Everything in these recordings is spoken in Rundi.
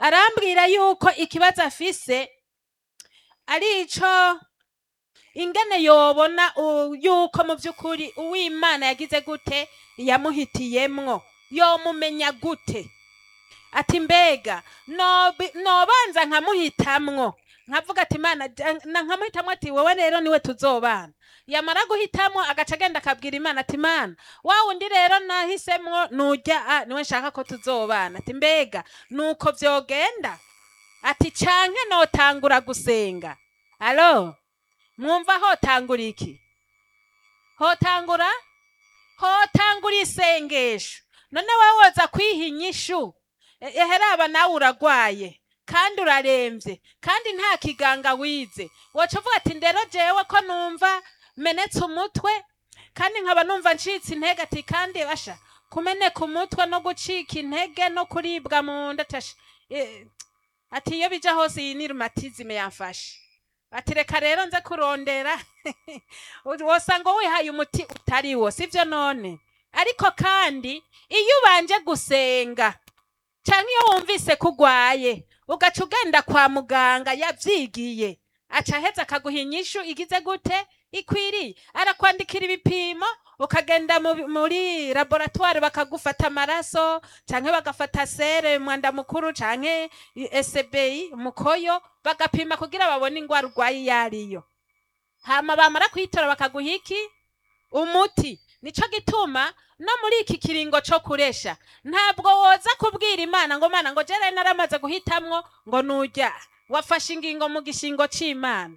arambwira yuko ikibazo afise ari ico ingene yobona u- yuko mu by'ukuri uwimana yagize gute yamuhitiyemwo yomumenya gute ati mbega nobi- nobanza nkamuhitamwo nkavuga ati imana ja- na- nkamuhitamwo ati wowe rero niwe tuzobana yamara guhitamwo agaca agenda akabwira imana ati imana wa wundi rero nahisemwo nurya a niwe nshaka ko tuzobana ati mbega nuko vyogenda ati canke notangura gusenga alo mwumva hotangura iki hotangura hotangura isengesho none wowe woza kwiha inyishu E- eheraba nawe uragwaye kandi uraremvye kandi nta kiganga wize woca uvuga ati ndero jewe ko numva menetse umutwe kandi nkaba numva ncitse intege ati kandi basha kumeneka umutwe no gucika intege no kuribwa mu nda tasha eh, ati iyo bija hose iyi ni rumatizime yamfashe ati reka rero nze kurondera wosanga wihaye umuti utari wo sivyo none ariko kandi iyo ubanje gusenga canke iyo wumvise ko ugwaye ugaca ugenda kwa muganga yavyigiye aca aheza akaguha inyishu igize gute ikwiriye arakwandikira ibipimo ukagenda mu- muri laboratoire bakagufata amaraso canke bagafata sere mwanda mukuru canke SBI umukoyo bagapima kugira babone ingwara urwaye iyo ariyo hama bamara kuyitora bakaguha iki umuti nico gituma no muri iki kiringo co kuresha ntabwo woza kubwira imana ngo mana ngo jere naramaze guhitamwo ngo nurya wafashe ingingo mu gishingo c'imana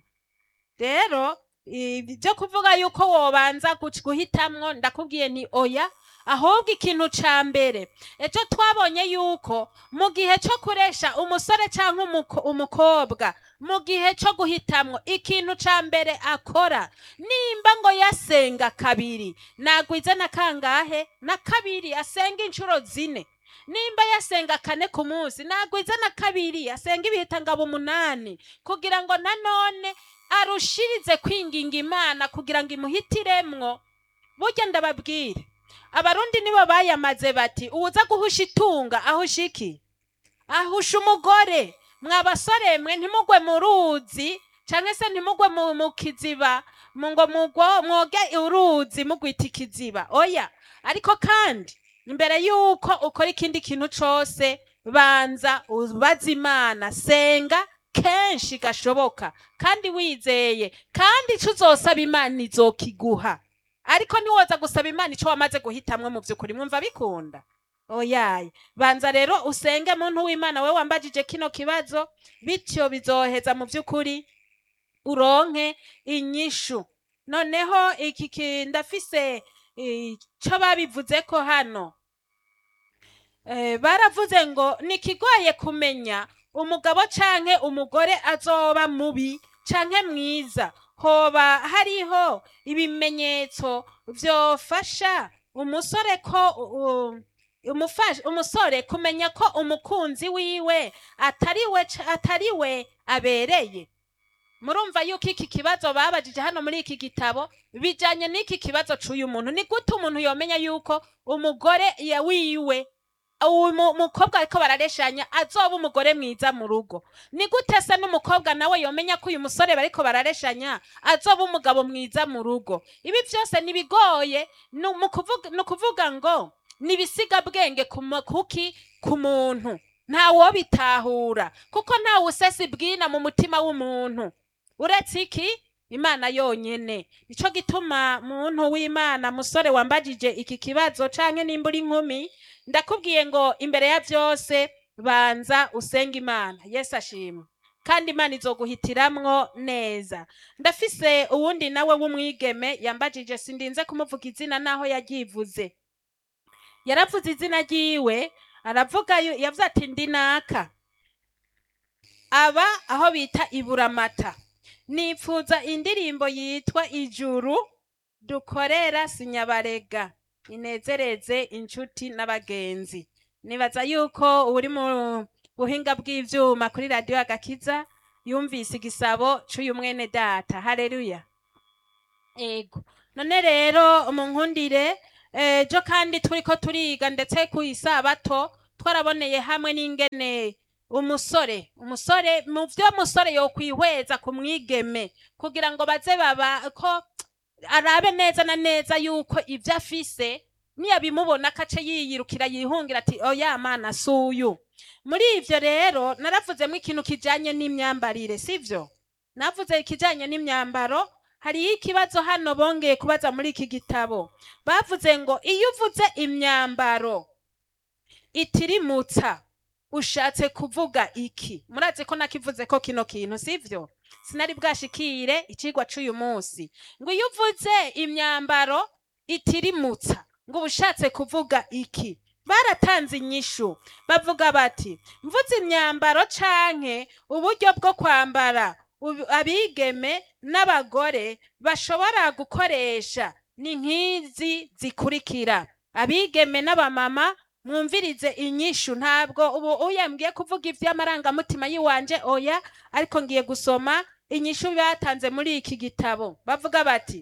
rero ibyo kuvuga yuko wobanza guc- guhitamwo ndakubwiye ni oya ahubwo ikintu ca mbere ejo twabonye yuko mu gihe co kuresha umusore canke umuko- umukobwa mu gihe co guhitamwo ikintu ca mbere akora nimba ngo yasenga kabiri nagwize na kangahe na kabiri asenga inshuro zine nimba yasenga kane ku munsi nagwize na kabiri asenga ibihitangabo umunani kugira ngo nanone arushirize kwinginga imana kugira ngo imuhitiremwo burya ndababwire abarundi nibo bayamaze bati uwuza guhusha itunga ahusha iki ahusha umugore mwa basore mwe ntimugwe mu ruzi canke se ntimugwe mu, mu kiziba mu ngo mugwo mwoge uruzi mugwita ikiziba oya ariko kandi imbere yuko ukora ikindi kintu cose banza ubaza imana senga kenshi gashoboka kandi wizeye kandi ico uzosaba imana izokiguha ariko ntiwoza gusaba imana ico wamaze guhitamwo mu vy'ukuri mwumva bikunda oyaye banza rero usenge muntu w'imana we wambajije kino kibazo bityo bizoheza mu vy'ukuri uronke inyishu noneho iki ki- ndafise ico babivuzeko hano Eh, baravuze ngo nikigoye kumenya umugabo canke umugore azoba mubi canke mwiza hoba hariho ibimenyetso vyofasha umusore ko u- umufasha umusore kumenya ko umukunzi wiwe atariwe ca- atariwe abereye murumva yuko iki kibazo babajije hano muri iki gitabo bijanye n'iki kibazo c'uyu muntu ni gute umuntu yomenya yuko umugore ya wiwe uwo mu- mukobwa ariko barareshanya azoba umugore mwiza mu rugo ni gute se n'umukobwa nawe yomenya ko uyu musore bariko barareshanya azoba umugabo mwiza mu rugo ibi byose nibigoye ni mu kuvuga- ni ukuvuga ngo ni ibisigabwenge ku mu- kuki ku muntu ntawobitahura kuko ntawe usesa ibwina mu mutima w'umuntu uretse iki imana yonyene nico gituma muntu w'imana musore wambajije iki kibazo canke nimba uri inkumi ndakubwiye ngo imbere ya byose banza usenga imana yesu ashimwe kandi imana izoguhitiramwo neza ndafise uwundi nawe w'umwigeme yambajije sindinze kumuvuga izina naho yaryivuze yaravuze izina ryiwe aravuga yu- yavuze ati ndi naka aba aho bita iburamata nipfuza indirimbo yitwa ijuru dukorera sinyabarega inezereze inshuti n'abagenzi nibaza yuko uri mu buhinga bw'ivyuma kuri radiyo agakiza yumvise igisabo c'uyu mwene data haleluya ego none rero munkundire ejo kandi turiko turiga ndetse ku isabato twaraboneye hamwe n'ingene umusore umusore mu vyo umusore yokwihweza ku mwigeme kugira ngo baze baba ko arabe neza na neza yuko ivyo afise niyabimubona akace yiyirukira yihungira ati oya mana suyu muri ivyo rero naravuzemo ikintu kijanye n'imyambarire sivyo navuze ikijanye n'imyambaro hariyo ikibazo hano bongeye kubaza muri iki gitabo bavuze ngo iyo uvuze imyambaro itirimutsa ushatse kuvuga iki murazi ko nakivuze ko kino kintu sivyo sinari bwashikire icigwa c'uyu munsi ngo iyo uvuze imyambaro itirimutsa ngo uba ushatse kuvuga iki baratanze inyishu bavuga bati mvuze imyambaro canke uburyo bwo kwambara ubu- abigeme n'abagore bashobora gukoresha ni nk'izi zikurikira abigeme n'abamama mwumvirize inyishu ntabwo ubu uyambwiye kuvuga ivy'amarangamutima yiwanje oya ariko ngiye gusoma inyishu batanze muri iki gitabo bavuga bati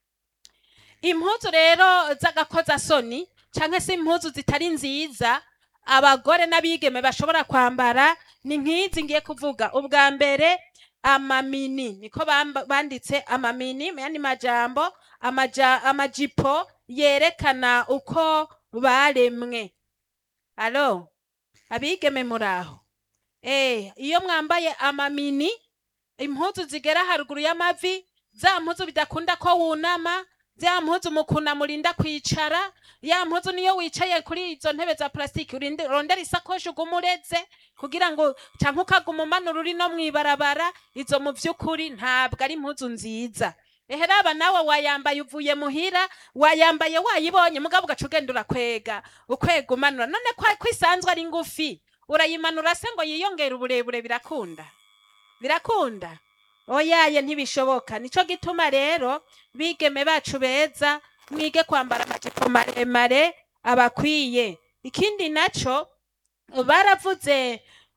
impuzu rero z'agakozasoni canke se impuzu zitari nziza abagore n'abigeme bashobora kwambara ni nk'izi ngiye kuvuga ubwa mbere amamini niko bamba- banditse amamini mu yandi majambo amaja, amajipo yerekana uko baremwe alo abigeme muraho eh iyo mwambaye amamini impuzu zigera haruguru y'amavi za mpuzu bidakunda ko wunama za mpuzu mukuna murinda kwicara ya mpuzu niyo wicaye kuri izo ntebe za plastique urinde rondera isakoshi uguma ureze kugira ngo canke ukaguma umanura uri no mwibarabara izo mu vy'ukuri ntabwo ari impuzu nziza ehe raba nawe wayambaye uvuye muhira wayambaye wayibonye mugabo ugaca ugenda urakwega ukwega umanura none kwa kwisanzwe ari ngufi urayimanura se ngo yiyongere uburebure birakunda birakunda oyaye ntibishoboka nico gituma rero bigeme bacu beza mwige kwambara amajipo maremare abakwiye ikindi naco baravuze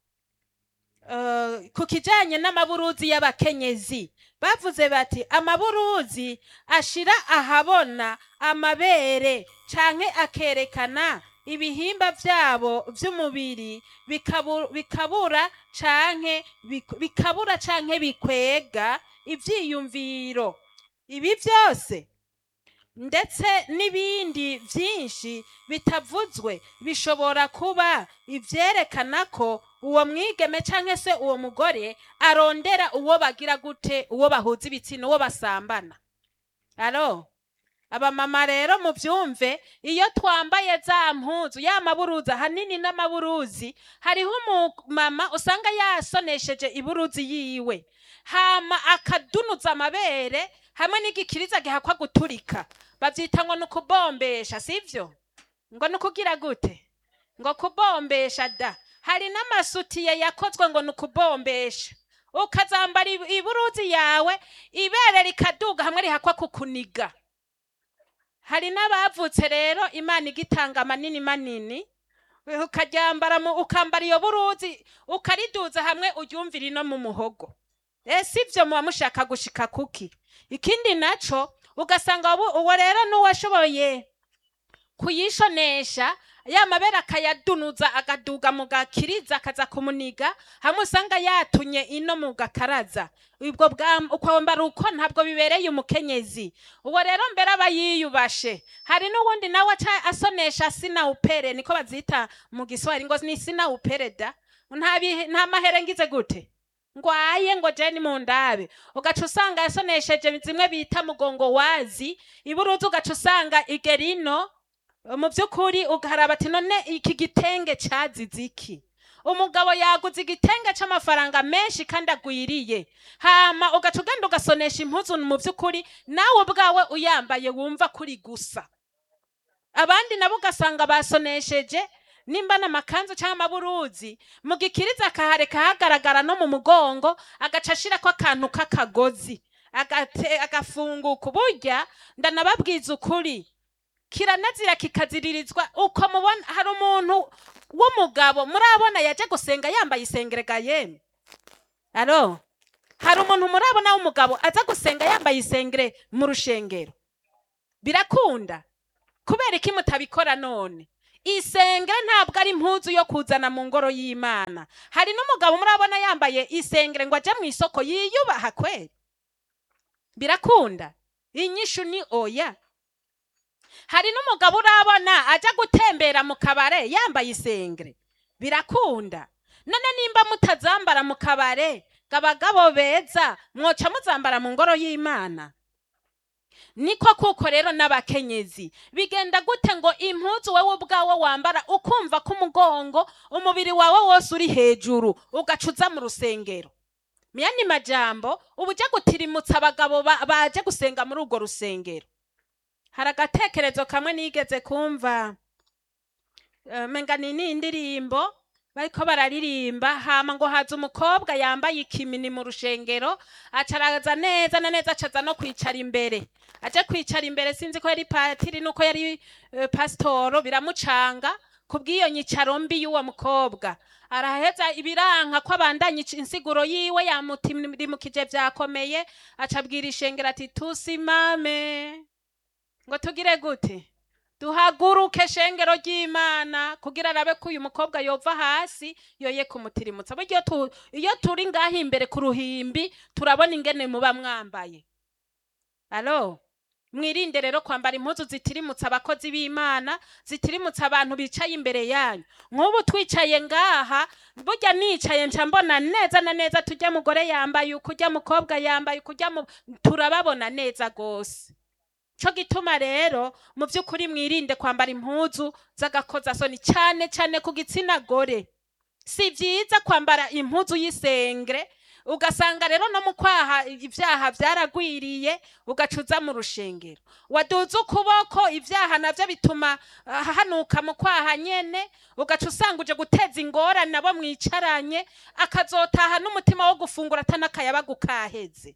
uh, ku kijanye n'amaburuzi y'abakenyezi bavuze bati amaburuzi ashira ahabona amabere canke akerekana ibihimba vyabo vy'umubiri bikabu- bikabura canke bik- bikabura canke bikwega ivyiyumviro ibi vyose ndetse n'ibindi vyinshi bitavuzwe bishobora kuba ivyerekana ko uwo mwigeme canke se uwo mugore arondera uwo bagira gute uwo bahuza ibitsina uwo basambana alo abamama rero muvyumve iyo twambaye za mpuzu ya maburuzi ahanini n'amaburuzi hariho umumama usanga yasonesheje iburuzi yiwe hama akadunuza amabere hamwe n'igikiriza gihakwa guturika bavyita ngo ni ukubombesha sivyo ngo ni ukugira gute ngo kubombesha da hari n'amasutiye yakozwe ngo ni ukubombesha ukazambara ib- iburuzi yawe ibere rikaduga hamwe rihakwa kukuniga hari n'abavutse rero imana igitanga manini manini ukaryambara mu- ukambara iyo buruzi ukariduza hamwe uryumvira ino mu muhogo ese ivyo muba mushaka gushika kuki ikindi naco ugasanga ubu- uwo rero n'uwashoboye kuyishonesha ya mabere akayadunuza agaduga mu gakiriza akaza kumuniga hamwe usanga yatunye ino mu gakaraza ubwo bwa- ukwambara uko ntabwo bibereye umukenyezi uwo rero mbere aba yiyubashe hari n'uwundi nawe aca asonesha sina upere niko bazita mu giswahili ngo ni sina upere da nta bihe- nta mahere ngize gute ngwaye ngo jeni mu ndabe ugaca usanga yasonesheje zimwe bita mugongo wazi iburuzi ugaca usanga igerino mu by'ukuri ugaraba ati none iki gitenge cyazize iki umugabo yaguze igitenge c'amafaranga menshi kandi agwiriye hama ugaca ugenda ugasonesha impuzu mu by'ukuri nawe ubwawe uyambaye wumva kuri gusa abandi nabo ugasanga basonesheje nimba n'amakanzu cyangwa amaburuzi mu gikiriza akahareka hagaragara no mu mugongo agaca ashirako akantu k'akagozi agate- agafunguka burya ndanababwiza ukuri kiranazira kikaziririzwa uko mubona hari umuntu w'umugabo murabona yaje gusenga yambaye isengerega yemwe alo hari umuntu murabona w'umugabo aza gusenga yambaye isengere mu rushengero birakunda kubera iki mutabikora none isengere ntabwo ari impuzu yo kuzana mu ngoro y'imana hari n'umugabo murabona yambaye isengere ngo ajye mu isoko yiyubaha kweri birakunda inyishu ni oya hari n'umugabo urabona ajya gutembera mu kabare yambaye isengere birakunda none nimba mutazambara mu kabare ngo abagabo beza mwoca muzambara mu ngoro y'imana niko kuko rero n'abakenyezi bigenda gute ngo impuzu wowe ubwawe wambara ukumva ko umugongo umubiri wawe wose uri hejuru ugaca uza mu rusengero miyani majambo uba ujya gutirimutsa abagabo ba- baje gusenga muri urwo rusengero hari agatekerezo kamwe nigeze kumva eh, menga ni ni indirimbo bariko bararirimba hama ngo haza umukobwa yambaye ikimini mu rushengero aca araza neza na neza acaza no kwicara imbere aje kwicara imbere sinzi ko yari patiri nuko yari eh, pasitoro biramucanga kubw'iyo nyicaro mbi y'uwo mukobwa araheza ibiranka ko abandanya ici- insiguro yiwe yamutimukije vyakomeye aca abwira ishengero ati tusimame ngo tugire gute duhaguruke shengero ry'imana kugira arabe ko uyu mukobwa yova hasi yoye kumutirimutsa buryo tu, iyo turi ngaho imbere ku ruhimbi turabona ingene muba mwambaye alo mwirinde rero kwambara impuzu zitirimutsa abakozi b'imana zitirimutsa abantu bicaye imbere yanyu nk'ubu twicaye ngaha burya nicaye nca mbona neza na neza tujya mugore yambaye uku ujya mukobwa yambaye uku ujya mu turababona neza rwose cyo gituma rero mu by'ukuri mwirinde kwambara impuzu z'agakozasoni cyane cyane ku gitsina gore si byiza kwambara impuzu y'isengere ugasanga rero no mu kwaha ibyaha byaragwiriye ugacuza mu rushengero waduze ukuboko ibyaha nabyo bituma ah, hanuka mu kwaha nyene ugaca usanga uje guteza ingorane abo mwicaranye akazotaha n'umutima wo gufungura atanakayabaga ukaheze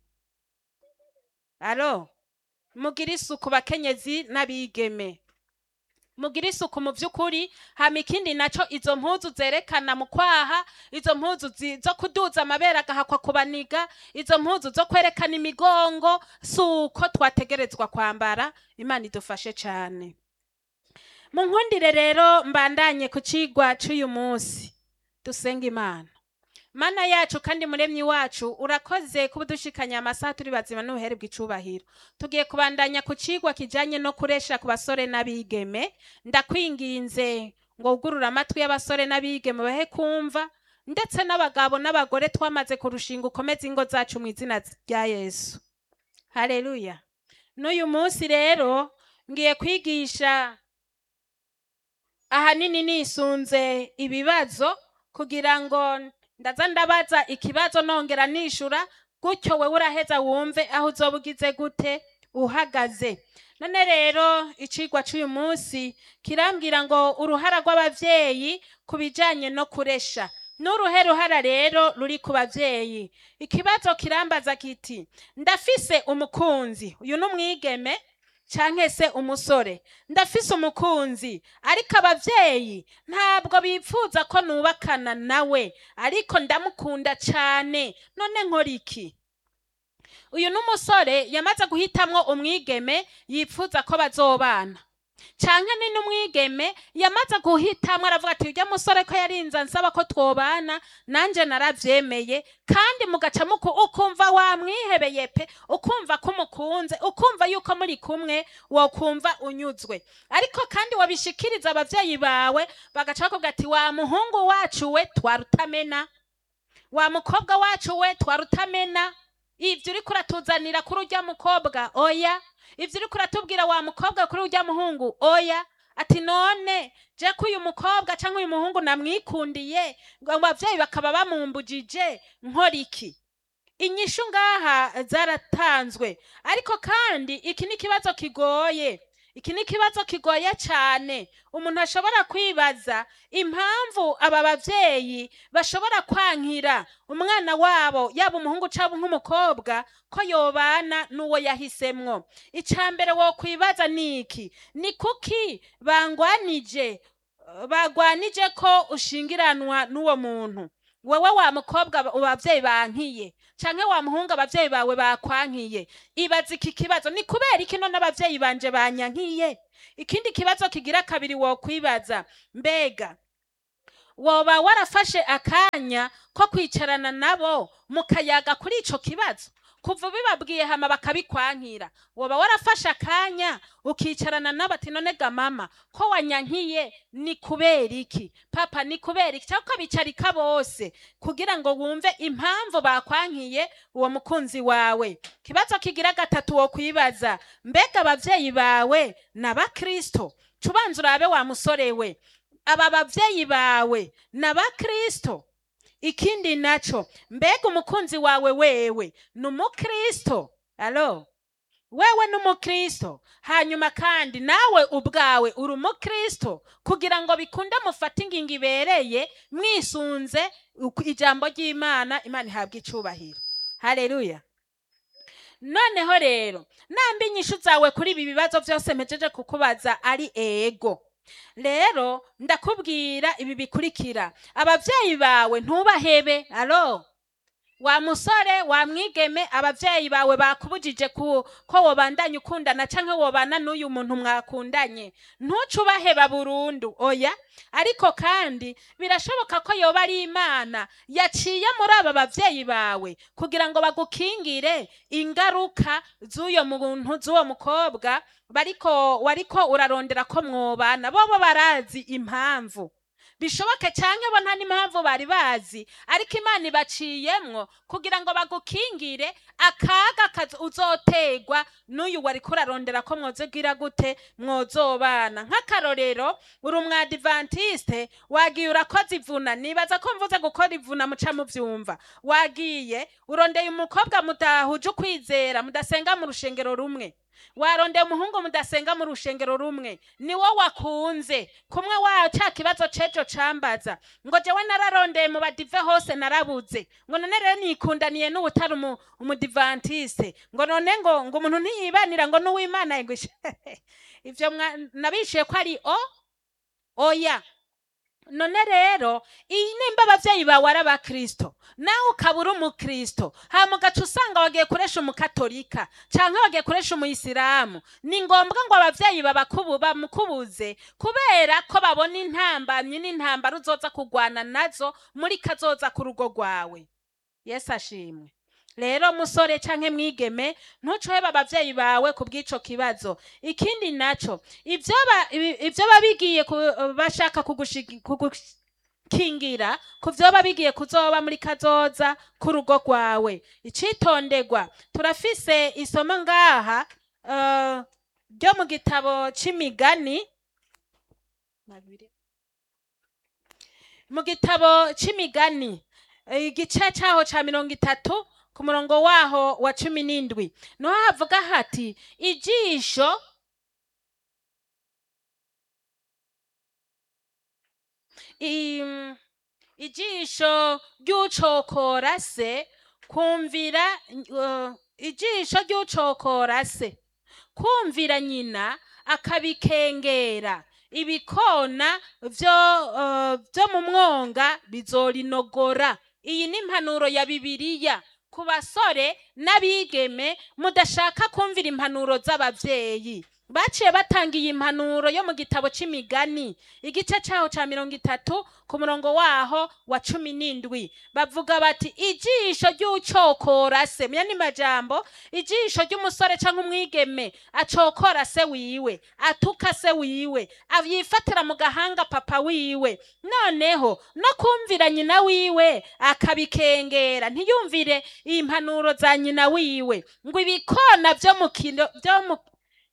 alo mugire isuku bakenyezi n'abigeme mugire isuku mu by'ukuri hama ikindi naco izo mpuzu zerekana mu kwaha izo mpuzu zi- zo kuduza amabere agahakwa kubaniga izo mpuzu zo kwerekana imigongo si uko twategerezwa kwambara imana idufashe cyane mu nkundire rero mbandanye ku cigwa c'uyu munsi dusenga imana mana yacu kandi muremyi wacu urakoze kuba udushikanya amasaha turi bazima n'ubuhere bw'icubahiro tugiye kubandanya ku cigwa kijanye no kuresha ku basore n'abigeme ndakwinginze ngo wugurure amatwi y'abasore n'abigeme bahe kumva ndetse n'abagabo n'abagore twamaze kurushinga ukomeze ingo zacu mu izina rya yesu haleluya n'uyu munsi rero ngiye kwigisha ahanini nisunze ibibazo kugira ngo ndaza ndabaza ikibazo nongera nishura gutyo wewe uraheza wumve aho uzoba ugize gute uhagaze none rero icigwa c'uyu munsi kirambwira ngo uruhara rw'abavyeyi ku bijanye no kuresha n'uruhe ruhara rero ruri ku bavyeyi ikibazo kirambaza kiti ndafise umukunzi uyu ni umwigeme canke se umusore ndafise umukunzi ariko abavyeyi ntabwo bipfuza ko nubakana nawe ariko ndamukunda cane none nkora iki uyu n'umusore yamaze guhitamwo umwigeme yipfuza ko bazobana canke ni n'umwigeme yamaze guhitamwo aravuga ati urya musore ko yarinze ansaba ko twobana nanje naravyemeye kandi mugaca muku ukumva wamwihebeye pe ukumva ko umukunze ukumva yuko muri kumwe wokumva unyuzwe ariko kandi wabishikiriza abavyeyi bawe bagaca bakubwira ati wa muhungu wacu we twarutamena wa mukobwa wacu we twarutamena ivyo uriko uratuzanira kuri urya mukobwa oya ivyo uriko uratubwira wa mukobwa kuri urya muhungu oya ati none je ko uyu mukobwa canke uyu muhungu namwikundiye ngo abavyeyi bakaba bamumbujije nkora iki inyishu ngaha zaratanzwe ariko kandi iki ni ikibazo kigoye iki ni ikibazo kigoye cyane umuntu ashobora kwibaza impamvu aba bavyeyi bashobora kwankira umwana wabo yaba umuhungu cyangwa nk'umukobwa ko yobana n'uwo yahisemwo icya mbere wo kwibaza ni iki ni kuki bangwanije bagwanije ko ushingiranwa n'uwo muntu wewe wa mukobwa ba- abavyeyi bankiye canke wa muhungu abavyeyi bawe bakwankiye ibaza iki kibazo ni kubera iki none abavyeyi banje banyankiye ikindi kibazo kigira kabiri wokwibaza mbega woba warafashe akanya ko kwicarana nabo mukayaga kuri ico kibazo kuva ubibabwiye hama bakabikwankira woba warafashe akanya ukicarana nabo ati none ga mama ko wanyankiye ni kubera iki papa ni kubera iki cyangwa ukabicarika bose kugira ngo wumve impamvu bakwankiye uwo mukunzi wawe kibazo kigira gatatu wo kwibaza mbega abavyeyi bawe ni abakristo cubanza urabe wa musore we aba bavyeyi bawe ni abakristo ikindi naco mbega umukunzi wawe wewe ni umukristo alo wewe ni umukristo hanyuma kandi nawe ubwawe uri umukristo kugira ngo bikunde mufate ingingo ibereye mwisunze uku- ijambo ry'imana imana ihabwa icubahiro haleluya noneho rero namba inyishu zawe kuri ibi bibazo byose mpejeje kukubaza ari ego rero ndakubwira ibi bikurikira abavyeyi bawe ntubahebe alo wa musore wa mwigeme abavyeyi bawe bakubujije ku, ko wobandanya ukundana canke wobana n'uyu muntu mwakundanye ntuce ubaheba burundu oya ariko kandi birashoboka ko yoba ari imana yaciye muri aba bavyeyi bawe kugira ngo bagukingire ingaruka z'uyo muntu z'uwo mukobwa bariko wariko urarondera ko mwobana bobo barazi impamvu bishoboke canke bo nta n'impamvu bari bazi ariko imana ibaciyemwo kugira ngo bagukingire akaga kazo- uzotegwa n'uyu wariko urarondera ko mwozogira gute mwozobana nk'akarorero uri umwadivantiste wagiye urakoze ivuna nibaza ko mvuze gukora ivuna muca muvyumva wagiye urondeye umukobwa mudahuje ukwizera mudasenga mu rushengero rumwe warondeye umuhungu mudasenga mu rushengero rumwe ni wo wakunze kumwe wa ca kibazo cejo cambaza ngo jewe nararondeye mu badive hose narabuze ngo none rero nikundaniye n'uwutari umu- umudivantiste ngo none ngo ngo umuntu ntiyibanira ngo n'uwimana ngo ish- ivyo mwa- nabishuye ko ari o oya none rero iyi nimba abavyeyi bawe ari abakristo nawe ukaba uri umukristo hama ugaca usanga wagiye kuresha umukatolika canke wagiye kuresha umuyisilamu ni ngombwa ngo abavyeyi babakubu bamukubuze kubera ko babona intambamyi n'intambara uzoza kugwana nazo muri kazoza ku rugo rwawe yesu ashimwe rero musore canke mwigeme ntucoheba abavyeyi bawe ku bw'ico kibazo ikindi naco ivyo ba- ibi- ivyo babigiye ku- bashaka kugushigi- kugukingira ku vyo babigiye kuzoba muri kazoza k'urugo rwawe icitonderwa turafise isomo ngaha eh, ryo mu gitabo c'imigani mu gitabo c'imigani eh, igice caho ca mirongo itatu ku murongo waho wa cumi n'indwi niho havuga hati ijisho im- ijisho ry'ucokora se kumvira uh, ijisho ry'ucokora se kumvira nyina akabikengera ibikona vyo uh, vyo mu mwonga bizorinogora iyi ni impanuro ya bibiliya ku basore n'abigeme mudashaka kumvira impanuro z'abavyeyi baciye batanga iyi impanuro yo mu gitabo c'imigani igice caho ca mirongo itatu ku murongo waho wa cumi n'indwi bavuga bati ijisho ry'ucokora se muya ni majambo ijisho ry'umusore canke umwigeme acokora se wiwe atuka se wiwe yifatira mu gahanga papa wiwe noneho no kumvira nyina wiwe akabikengera ntiyumvire impanuro za nyina wiwe ngo ibikona vyo mu kino vyo mu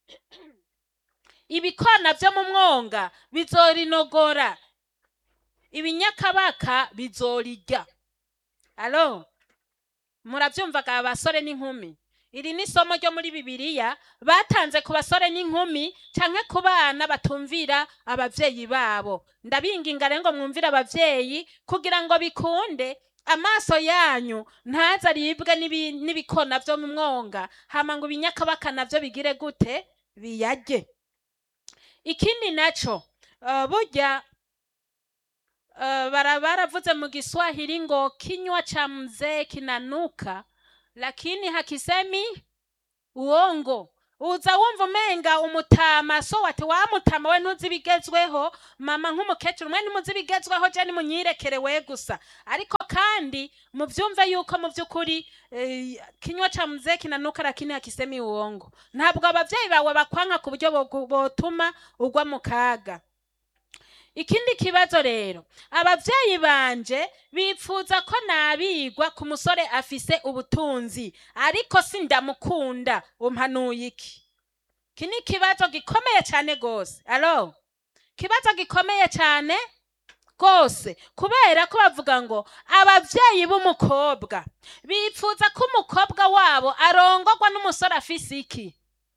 ibikona vyo mu mwonga bizorinogora ibinyakabaka bizorirya alo muravyumvaga abasore n'inkumi iri ni isomo ryo muri bibiliya batanze ku basore n'inkumi canke ku bana batumvira abavyeyi babo ndabinginga rero ngo mwumvire abavyeyi kugira ngo bikunde amaso yanyu ntaze aribwe n'ibi- n'ibikona vyo mu mwonga hama ngo ibinyakabaka navyo bigire gute biyarye ikindi naco uh, burya uh, bara baravuze mu Kiswahili ngo kinywa cha mzee kinanuka, lakini hakisemi uongo. Uza wumva umenga umutama so wati wa mutama we ntuzi ibigezweho mama nk'umukecuru mwe ntimuzi ibigezweho je nimunyirekere we gusa ariko kandi muvyumve yuko mu vy'ukuri eh, kinywa cha mzee kinanuka lakini hakisemi uongo ntabwo abavyeyi bawe bakwanka ku buryo bogu- botuma ugwa mu kaga ikindi kibazo rero abavyeyi banje bipfuza ko nabigwa ku musore afise ubutunzi ariko sindamukunda umpanuye iki iki ni ikibazo gikomeye cyane gose alo kibazo gikomeye cyane rwose kubera ko bavuga ngo abavyeyi b'umukobwa bipfuza ko umukobwa wabo arongorwa n'umusore afise iki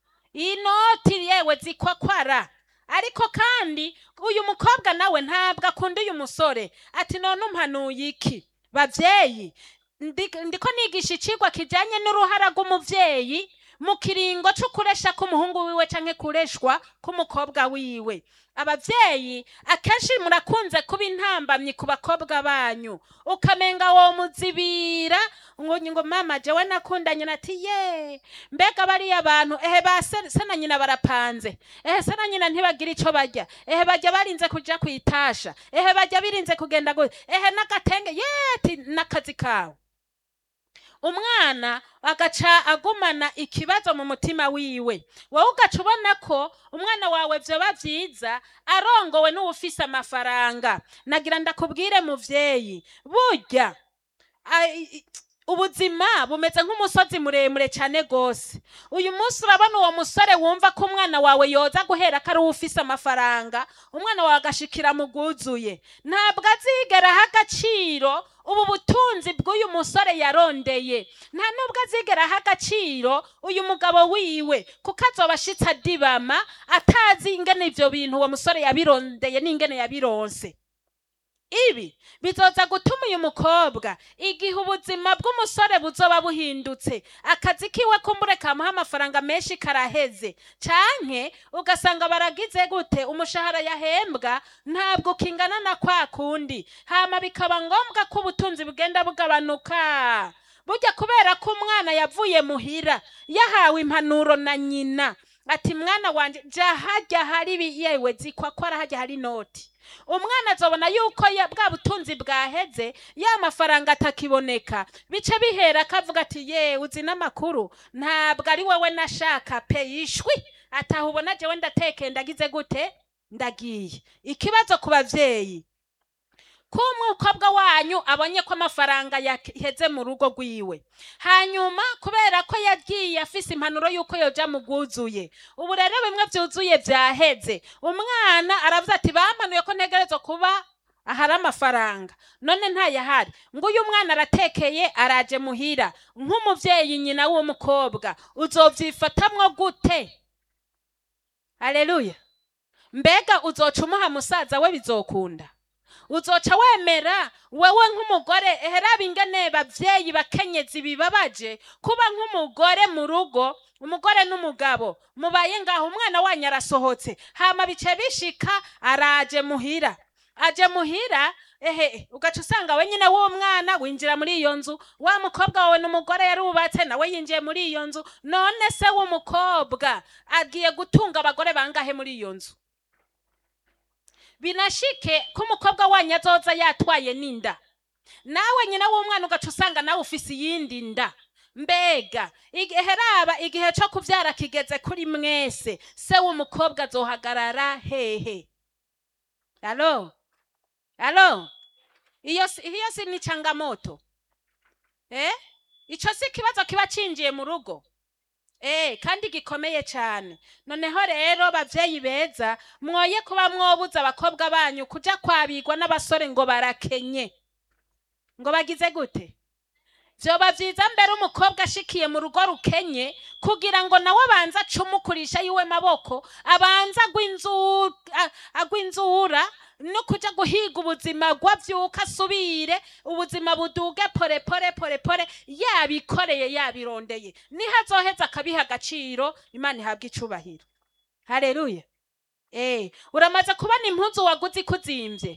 inoti yewe zikwakwara ariko kandi uyu mukobwa nawe ntabwo akunda uyu musore ati none umpanuye iki bavyeyi ndi- ndiko nigisha icigwa kijanye n'uruhara rw'umuvyeyi mu kiringo co kuresha k'umuhungu wiwe canke kureshwa k'umukobwa wiwe abavyeyi akenshi murakunze kuba intambamyi ku bakobwa banyu ukamenga wo muzibira ngo ngo mama jewe nakundanye nati ye mbega bariya bantu ehe ba se se na nyina barapanze ehe se na nyina ntibagira ico barya ehe bajya barinze kuja kwitasha ehe bajya birinze kugenda gu ehe n'agatenge yeti n'akazi kawe umwana agaca agumana ikibazo mu mutima wiwe wowe ugaca ubona ko umwana wawe vyoba vyiza arongowe n'uwufise amafaranga nagira ndakubwire muvyeyi burya ai- i- ubuzima bumeze nk'umusozi muremure cyane gose uyu munsi urabona uwo musore wumva ko umwana wawe yoza guhera ko ari uwufise amafaranga umwana wawe agashikira mu bwuzuye ntabwo azigera aha agaciro ubu butunzi bw'uyu musore yarondeye nta nubwo azigera aha agaciro uyu mugabo wiwe kuko azoba ashitse adibama atazi ingene ivyo bintu uwo musore yabirondeye n'ingene yabironse ibi bizoza gutuma uyu mukobwa igihe ubuzima bw'umusore buzoba buhindutse akazi kiwe kumbure kamuha amafaranga menshi karaheze canke ugasanga baragize gute umushahara yahembwa ntabwo kingana na kwa kundi hama bikaba ngombwa ko ubutunzi bugenda bugabanuka burya kubera ko umwana yavuye muhira yahawe impanuro na nyina ati mwana wanje ja harya hari ibi- yewe zikwa ko harya hari inoti umwana azobona yuko ya- bwa butunzi bwaheze ya mafaranga atakiboneka bice bihera akavuga ati ye uzi n'amakuru ntabwo ari wowe nashaka pe yishwi ataha ubona jewe ndatekeye ndagize gute ndagiye ikibazo ku bavyeyi ko umukobwa wanyu abonye ko amafaranga yaheze mu rugo rwiwe hanyuma kubera ko yagiye afise impanuro y'uko yoja mu bwuzuye ubu rero bimwe vyuzuye vyaheze umwana aravuze ati bamanuye ko ntegerezwa kuba ahari amafaranga none ntayahari ngo uyu mwana aratekeye araje muhira nk'umuvyeyi nyina w'uwo mukobwa uzovyifatamwo gute aleluya mbega uzoca umuha musaza we bizokunda uzoca wemera wewe nk'umugore eheraba ingene bavyeyi bakenyezi bibabaje kuba nk'umugore mu rugo umugore n'umugabo mubaye ngaho umwana wanyu arasohotse hama bice bishika araje muhira aje muhira ehe ugaca usanga we nyine w'umwana winjira muri iyo nzu wa mukobwa wawe n'umugore yarubatse nawe yinjiye muri iyo nzu none se w'umukobwa agiye gutunga abagore bangahe muri iyo nzu binashike ko umukobwa wanyu azoza yatwaye n'inda nawe nyina w'umwana ugaca usanga nawe ufise iyindi nda mbega igihe raba igihe cyo kubyara kigeze kuri mwese se w'umukobwa azohagarara hehe alo alo iyo si- iyo si ni changamoto eh ico si ikibazo kiba cinjiye mu rugo Eh, kandi gikomeye cyane noneho rero bavyeyi beza mwoye kuba mwobuza abakobwa banyu kuja kwabigwa n'abasore ngo barakenye ngo bagize gute vyoba vyiza mbere umukobwa ashikiye mu rugo rukenye kugira ngo nawe abanze acumukurisha yiwe maboko abanze agwinzu- a- agwinzura no kuja guhiga ubuzima gwavyuka asubire ubuzima buduge pore pore pore pore yabikoreye yabirondeye niho azoheza akabiha agaciro imana ihabwa icubahiro hareruya Eh, uramaze kubona impuzu waguze ikuzimvye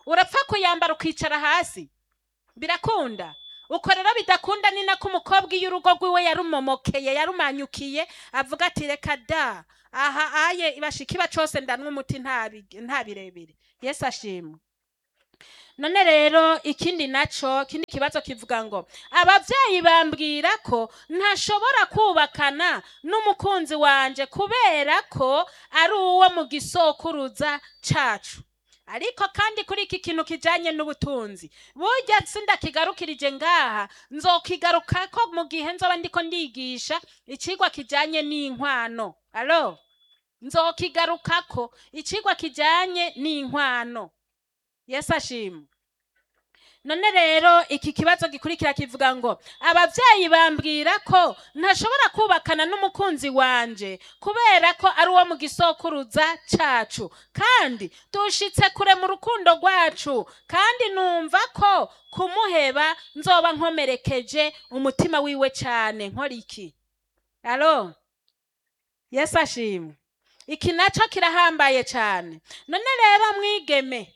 urapfa kuyambara ukicara hasi birakunda uko rero bidakunda ni nako umukobwa iyo urugo rwiwe yarumomokeye yarumanyukiye avuga ati reka da aha aye bashikiba cose ndanwa umuti nta bi- nta birebire yesu ashimwe none rero ikindi naco ikindi kibazo kivuga ngo abavyeyi bambwira ko ntashobora kubakana n'umukunzi wanje kubera ko ari uwo mu gisokuruza cacu ariko kandi kuri iki kintu kijanye n'ubutunzi burya sindakigarukirije ngaha nzokigarukako mu gihe nzoba ndiko ndigisha icigwa kijanye n'inkwano alo nzokigarukako icigwa kijanye n'inkwano yesu ashimwe none rero iki kibazo gikurikira kivuga ngo abavyeyi bambwira ko ntashobora kubakana n'umukunzi wanje kubera ko ari uwo mu gisokuruza cacu kandi dushitse kure mu rukundo rwacu kandi numva ko kumuheba nzoba nkomerekeje umutima wiwe cane nkora iki alo yesu ashimwe iki naco kirahambaye cane none rero mwigeme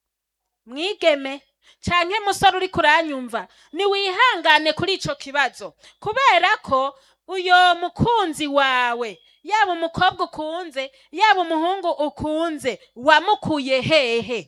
mwigeme canke musore uri kuranyumva niwihangane kuri ico kibazo kubera ko uyo mukunzi wawe yaba umukobwa ukunze yaba umuhungu ukunze wamukuye hehe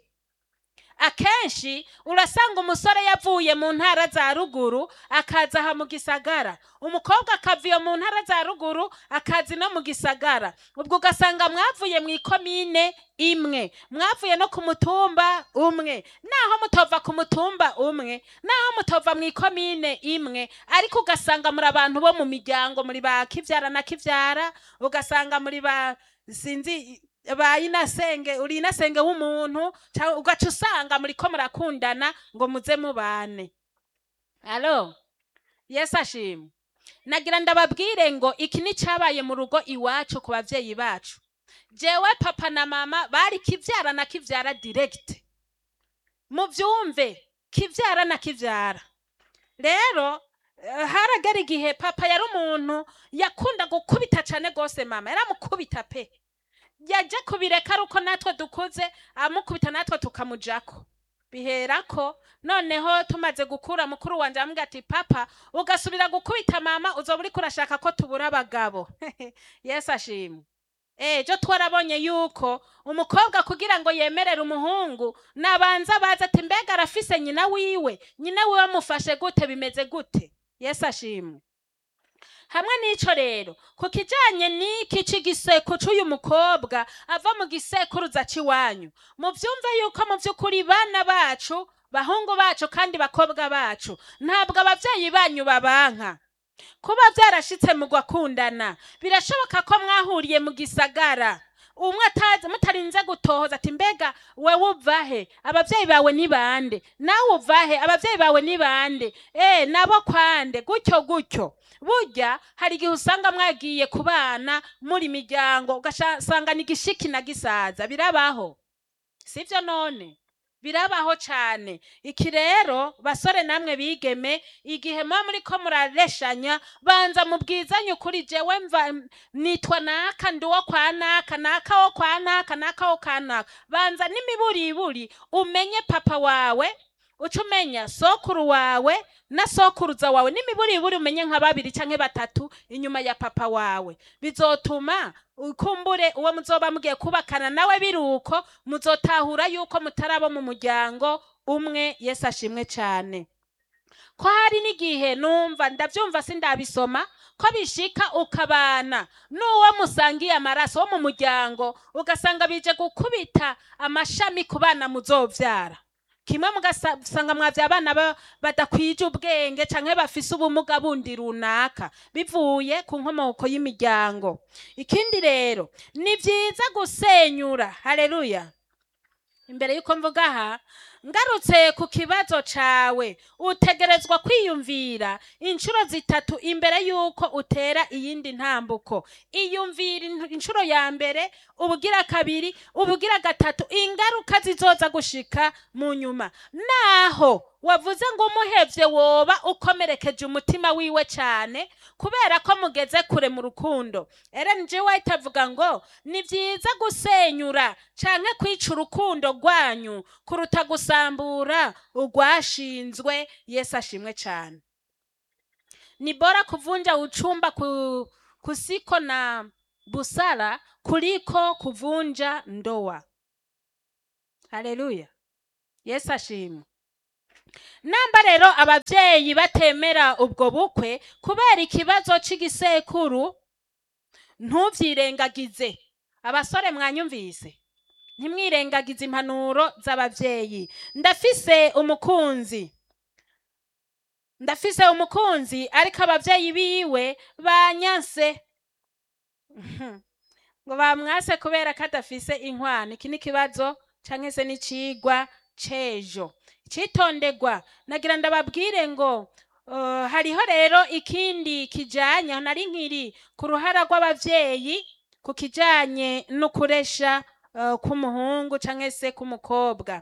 akenshi urasanga umusore yavuye mu ntara za ruguru akaza aha mu gisagara umukobwa akava iyo mu ntara za ruguru akazi no mu gisagara ubwo ugasanga mwavuye mu ikomine imwe mwavuye no ku mutumba umwe naho mutova ku mutumba umwe naho mutova mu ikomine imwe ariko ugasanga muri abantu bo mu miryango muri ba kivyara na kivyara ugasanga muri ba sinzi ba inasenge uri inasenge w'umuntu ca- ugaca usanga muriko murakundana ngo muze mubane alo yesu ashimwe nagira ndababwire ngo iki ni cabaye mu rugo iwacu ku bavyeyi bacu jewe papa na mama bari kivyara na kivyara direct muvyumve kivyara na kivyara rero eh, haragera igihe papa yari umuntu yakunda gukubita cane gose mama yaramukubita pe yaje kubireka ari uko natwe dukuze amukubita natwe tukamujako biherako noneho tumaze gukura mukuru wanje amubwira ati papa ugasubira gukubita mama uzoba uriko urashaka ko tubura abagabo yesu ashimwe ejo twarabonye yuko umukobwa kugira ngo yemerere umuhungu nabanza baza ati mbega arafise nyina wiwe nyina wiwe amufashe gute bimeze gute yesu ashimwe hamwe n'ico rero ku kijanye n'iki c'igiseko c'uyu mukobwa ava mu gisekuruza c'iwanyu muvyumve yuko mu vy'ukuri bana bacu bahungu bacu kandi bakobwa bacu ntabwo abavyeyi banyu babanka kuba vyarashitse mu gwakundana birashoboka ko mwahuriye mu gisagara umwe atazi mutarinze gutohoza ati mbega wewe uvahe abavyeyi bawe ni bande nawe uvahe abavyeyi bawe ni bande eh nabo kwande gutyo gutyo burya hari igihe usanga mwagiye kubana muri miryango ugasanga ni igishiki na gisaza birabaho sivyo none birabaho cane iki rero basore namwe bigeme igihe muba muriko murareshanya banza mubwizanye ukuri jewe mva nitwa naka ndi uwo kwa naka naka wo kwa naka naka wo kwa naka banza n'imiburiburi umenye papa wawe uca umenya sokuru wawe na sokuruza wawe n'imiburiburi umenye nka babiri canke batatu inyuma ya papa wawe bizotuma ukumbure uwo muzoba mugiye kubakana nawe biruko muzotahura yuko mutari abo mu muryango umwe yesu ashimwe cane ko hari n'igihe numva ndavyumva sindabisoma ko bishika ukabana n'uwo musangiye amaraso wo mu muryango ugasanga bije gukubita amashami ku bana muzovyara kimwe mugasanga mwavye abana ba- badakwije ubwenge canke bafise ubumuga bundi runaka bivuye ku nkomoko y'imiryango ikindi rero ni vyiza gusenyura haleluya imbere yuko mvuga aha ngarutse ku kibazo cawe utegerezwa kwiyumvira inshuro zitatu imbere yuko utera iyindi ntambuko iyumvira in- inshuro ya mbere ubugira kabiri ubugira gatatu ingaruka zizoza gushika mu nyuma naho wavuze ngo umuhevye woba ukomerekeje umutima wiwe cyane kubera ko mugeze kure mu rukundo Ellen G. White avuga ngo ni byiza gusenyura canke kwica urukundo rwanyu kuruta gusambura urwashinzwe yesu ashimwe cyane ni bora kuvunja uchumba ku, kusiko na busara kuliko kuvunja ndoa haleluya yesu ashimwe namba rero ababyeyi batemera ubwo bukwe kubera ikibazo cy'igisekuru ntuvyirengagize abasore mwanyumvise ntimwirengagize impanuro z'ababyeyi ndafise umukunzi ndafise umukunzi ariko ababyeyi biwe banyanse Mhm. ngo bamwase kubera ko adafise inkwano iki ni ikibazo canke se n'icigwa c'ejo icitondegwa nagira ndababwire ngo uh, hariho rero ikindi kijanye aho nari nkiri ku ruhara rw'abavyeyi ku kijanye n'ukuresha uh, k'umuhungu canke se k'umukobwa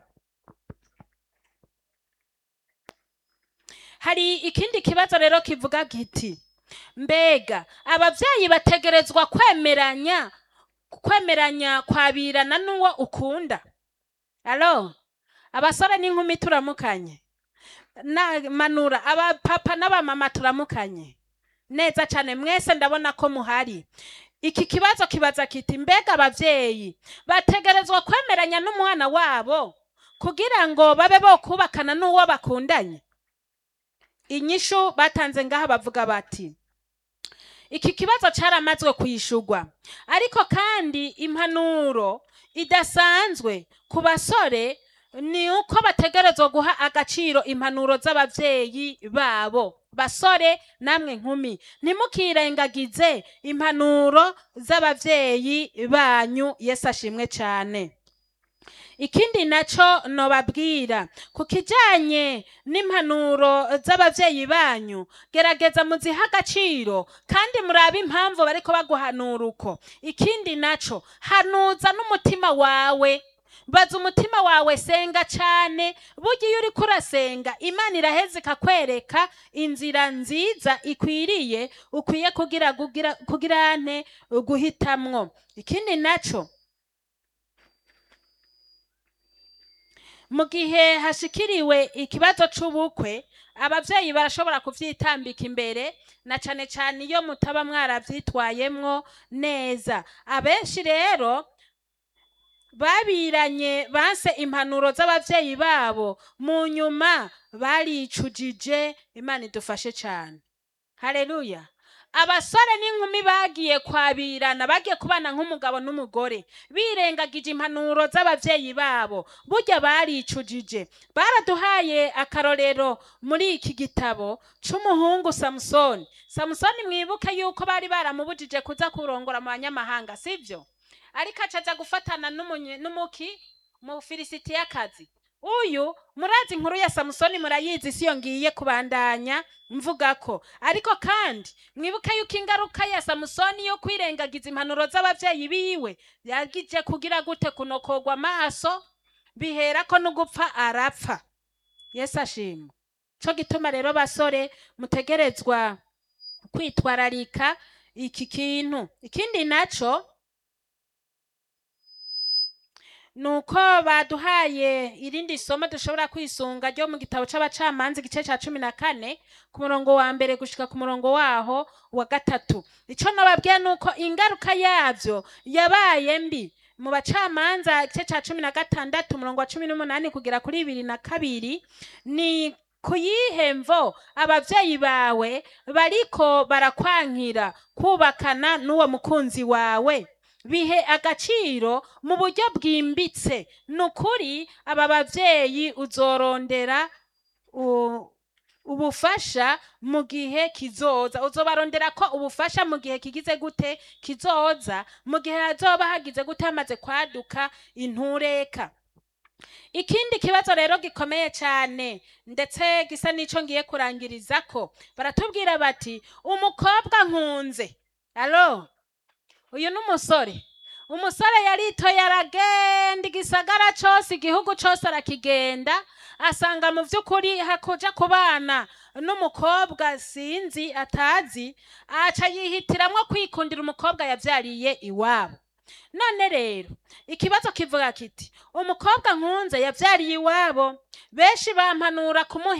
hari ikindi kibazo rero kivuga giti mbega abavyeyi bategerezwa kwemeranya kwemeranya kwabirana n'uwo ukunda alo abasore n'inkumi turamukanye na manura abapapa n'abamama turamukanye neza cyane mwese ndabona ko muhari iki kibazo kibaza kiti mbega abavyeyi bategerezwa kwemeranya n'umwana wabo kugira ngo babe bo kubakana n'uwo bakundanye inyishu batanze ngaha bavuga bati iki kibazo cyaramazwe kwishurwa ariko kandi impanuro idasanzwe ku basore ni uko bategerezwa guha agaciro impanuro z'abavyeyi babo basore namwe nkumi ntimukirengagize impanuro z'abavyeyi banyu yesu ashimwe cyane ikindi naco nobabwira ku kijanye n'impanuro z'abavyeyi banyu gerageza muzihe agaciro kandi murabe impamvu bariko baguhanura uko ikindi naco hanuza n'umutima wawe baza umutima wawe senga cane burya iyo uriko urasenga imana iraheza ikakwereka inzira nziza ikwiriye ukwiye kugira kugira kugira nte guhitamwo ikindi naco mu gihe hashikiriwe ikibazo c'ubukwe abavyeyi barashobora kuvyitambika imbere na cane cane iyo mutaba mwaravyitwayemwo neza abenshi rero babiranye banse impanuro z'abavyeyi babo mu nyuma baricujije imana idufashe cane haleluya abasore n'inkumi bagiye kwabirana bagiye kubana nk'umugabo n'umugore birengagije impanuro z'abavyeyi babo burya baricujije baraduhaye akarorero muri iki gitabo c'umuhungu samusoni samusoni mwibuke yuko bari baramubujije kuza kurongora mu banyamahanga sivyo ariko acaja gufatana n'umunye- n'umuki mu filisitiyakazi uyu murazi inkuru ya samusoni murayizi siyo ngiye kubandanya mvuga ko ariko kandi mwibuke yuko ingaruka ya samusoni yo kwirengagiza impanuro z'abavyeyi biwe yagije kugira gute kunokogwa amaso biherako no gupfa arapfa yesu ashimwe co gituma rero basore mutegerezwa kwitwararika iki kintu ikindi naco nuko baduhaye irindi somo dushobora kwisunga ryo mu gitabo c'abacamanza igice ca cumi na kane ku murongo wa mbere gushika ku murongo waho wa gatatu ico nababwiye nuko ingaruka yavyo yabaye mbi mu bacamanza igice ca cumi na gatandatu umurongo wa cumi n'umunani kugera kuri bibiri na kabiri ni ku yihe mvo abavyeyi bawe bariko barakwankira kubakana n'uwo mukunzi wawe bihe agaciro mu buryo bwimbitse ni ukuri aba bavyeyi uzorondera u- ubufasha mu gihe kizoza uzobarondera ko ubufasha mu gihe kigize gute kizoza mu gihe hazoba hagize gute hamaze kwaduka intureka ikindi kibazo rero gikomeye cyane ndetse gisa n'ico ngiye kurangirizako baratubwira bati umukobwa nkunze alo uyu ni umusore umusore yaritoye aragenda igisagara cose igihugu cose arakigenda asanga mu vy'ukuri hakuja kubana n'umukobwa sinzi atazi aca yihitiramwo kwikundira umukobwa yavyariye iwabo none rero ikibazo kivuga kiti umukobwa nkunze yavyariye iwabo benshi bampanura kumuha